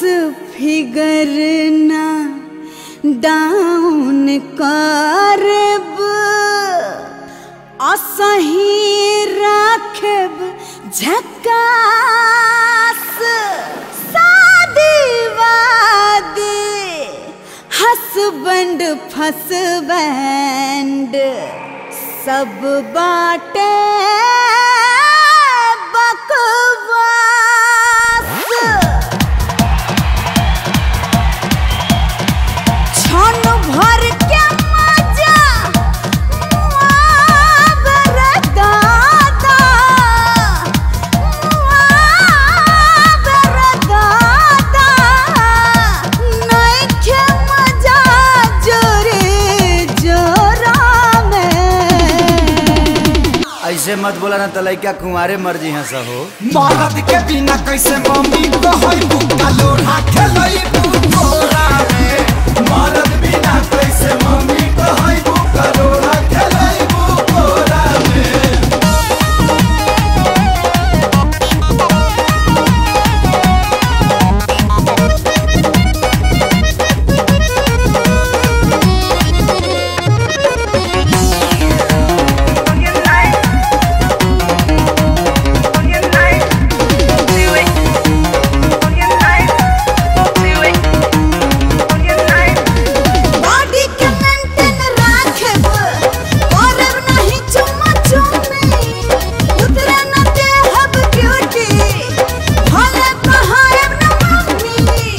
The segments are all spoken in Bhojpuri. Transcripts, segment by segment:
फिगर ना डाउन करब असही राखब झकास शादी वादी हसबैंड फसबैंड सब बाटे बकवास क्षण भर के मजा मुआवर दादा मुआवर दादा नइखे मजा जोरे जोरा में ऐसे मत बोला ना त लइका कुंवारे मर्जी हंस हो मरद के बिना कैसे मम्मी कहई बुका लोढ़ा खेलई बुकोरा में मरद बिना कैसे मम्मी कहई बुका लोढ़ा खेलई बुकोरा में बॉडी के मेंटेन राखब करब नहीं चुम्मा चुम्मी उतरे न देहब ब्यूटी भले कहायब न मम्मी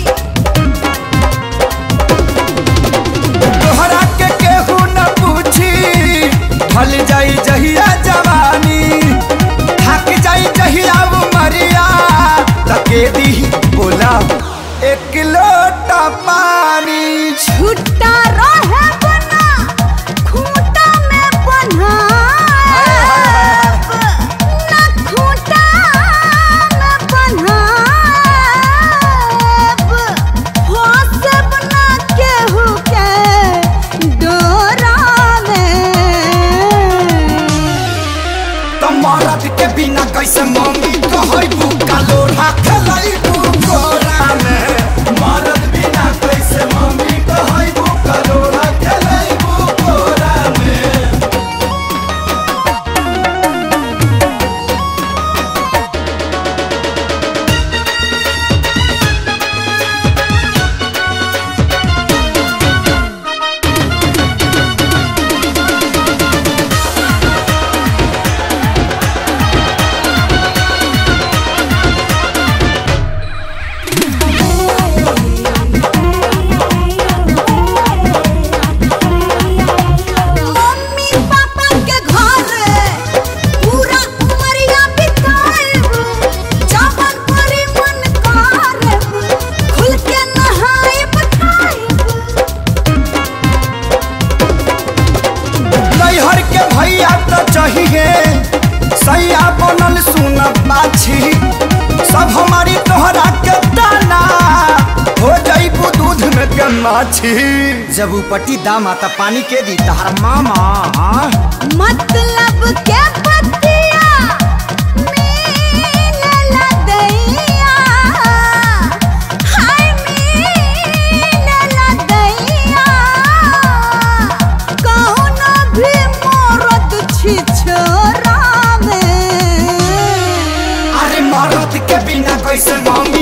तोहरा के केहू न पूछी ढल जाई जहिया जवानी थक जाई जहिया उमरिया तके दी बोला एक लोटा पानी छुट्टा रहे बना खूंटा में बन्हाब न खूंटा में बन्हाब फंसब न केहू के डोरा में तो मरद के बिना कैसे मम्मी कहई बुका लोढ़ा खेलई बुकोरा में मरद बिना कैसे मम्मी कहई बुका लोढ़ा खेलई बुकोरा में मम्मी पापा के घर पूरा उमरिया बिताएब जवन परी मन करब खुल के नहाएब खाएब नैहर के भैया तो चाहिए सैया बनल सुन बाछी सब हमारी तोहरा के दाना हो जाइबू दूध में के माछी जब उपटी दाम आता पानी के दी तहार मामा हाँ? मतलब के पतिया मीनला दैया हाय मीनला दैया कहुना भी मरद छी छोरा में अरे मरद के बिना कैसे मम्मी